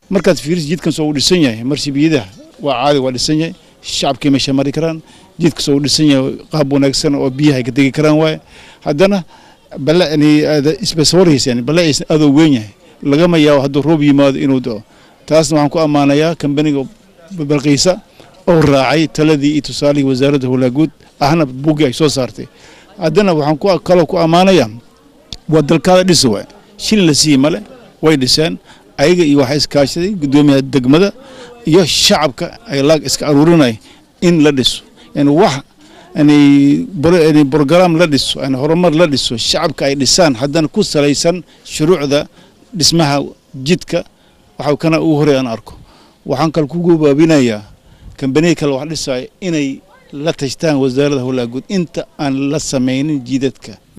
markaad fiiriso jidkan soo uu dhisan yahay marsibiyadaha waa caadi waa dhisan yahay shacabkii meesha mari karaan jidka soo uu dhisan yahay qaab wanaagsan oo biyaha ay ka degi karaan waaye haddana bale isbaswarhaysa yani bale aysan adoo weyn yahay lagama yaabo hadduu roob yimaado inuu dao taasna waxaan ku ammaanayaa kambaniga balqiisa oo raacay taladii iyo tusaalihii wasaaradda howlaaguud ahna buuggii ay soo saartay haddana waxaan ku kaloo ku ammaanayaa waa dalkaada dhisa waay shilin la siiye male way dhiseen ayaga iyo waxaa iskaashaday guddoomiyaha degmada iyo shacabka ay laag iska aruurinay in la dhiso yani wax yani brogram la dhiso yani horumar la dhiso shacabka ay dhisaan haddana ku salaysan shuruucda dhismaha jidka waxa kana ugu horey aan arko waxaan kale ku gobaabinayaa kambaniya kale wax dhisaya inay la tashtaan wasaaradda howlaaguud inta aan la samaynin jidadka